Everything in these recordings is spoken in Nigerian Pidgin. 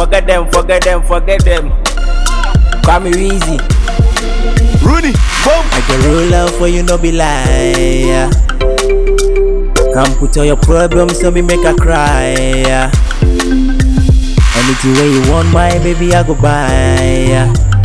forget them, forget them, forget them. Come easy. Rooney, boom. I can roll out for you, no be lie. Come put all your problems, so me make her cry. Anything way you want, my baby, I go buy.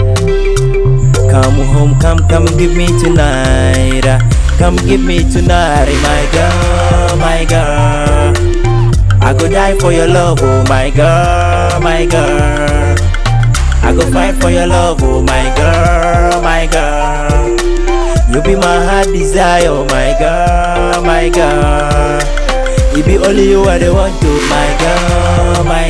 Come home, come, come give me tonight. Come give me tonight, my girl, my girl. I go die for your love, oh my girl, my girl. I go fight for your love, oh my girl, my girl. You be my heart desire, oh my girl, my girl. It be only you I dey want to, my girl, my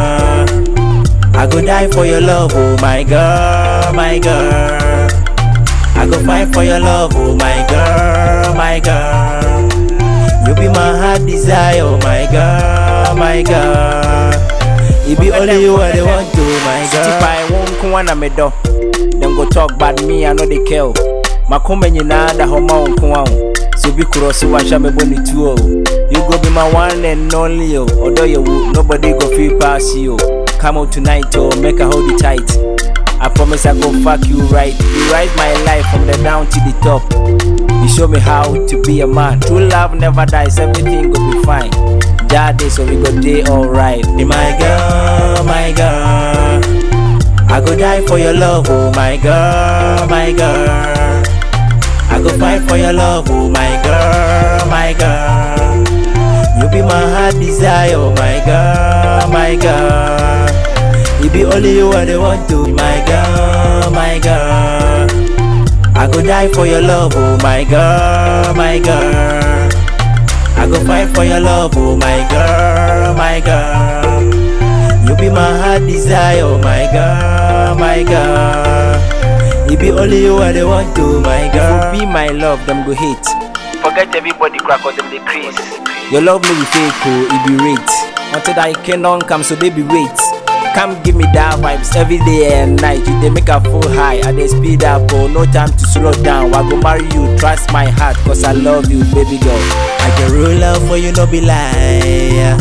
girl. I go die for your love, oh my girl, my girl. I go fight for your love, oh my girl, my girl. You be my heart desire, oh my girl, my girl. It be only you I dey want to, my City girl. pie won't come on me do. Them go talk bad me, I know they kill. Makome nyina da homa won ko awo. So bi kuro so wa sha me boni tu o. You go be my one and only o. Odo ye wu, nobody go feel pass you. Come out tonight oh, make I hold you tight. I promise I go fuck you right. You rise my life from the down to the top. You show me how to be a man. True love never dies, everything go be fine. That day, so we go day alright. Be my girl, my girl. I go die for your love, oh my girl, my girl. I go fight for your love, oh my girl, my girl. You be my heart desire, oh my girl, my girl. It be only you I dey want to, be my girl, my girl. I go die for your love, oh my girl, my girl. I go fight for your love, oh my girl, my girl. You be my heart desire, oh my girl, my girl. It be only you I dey want to, my If girl. you be my love, them go hate. Forget everybody crack or them they craze. Your love no be fake, oh, it be rate. Until that cannot come, so baby wait. Come give me that vibes every day and night. You they make a full high, I they speed up, oh, no time to slow down. I go marry you, trust my heart, cause I love you, baby girl. I can roll out for you, no be lie.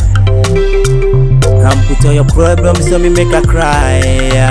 Come put all your problems, so me make her cry.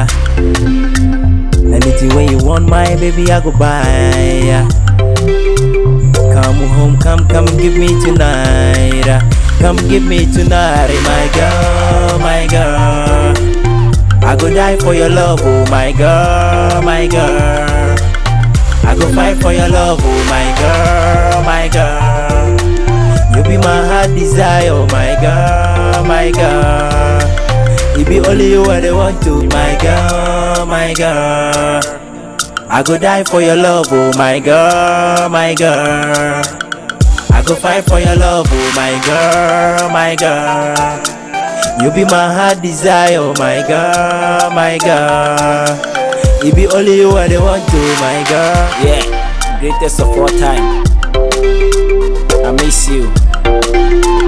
Anything when you want, my baby, I go buy. Come home, come, come give me tonight. Come give me tonight, my girl, my girl. I go die for your love, oh my girl, my girl. I go fight for your love, oh my girl, my girl. You be my heart desire, oh my girl, my girl. It be only you I dey want to, my girl, my girl. I go die for your love, oh my girl, my girl. I go fight for your love, oh my girl, my girl. You be my heart desire, oh my girl, my girl. It be only you I dey want to, my girl. Yeah, greatest of all time. I miss you.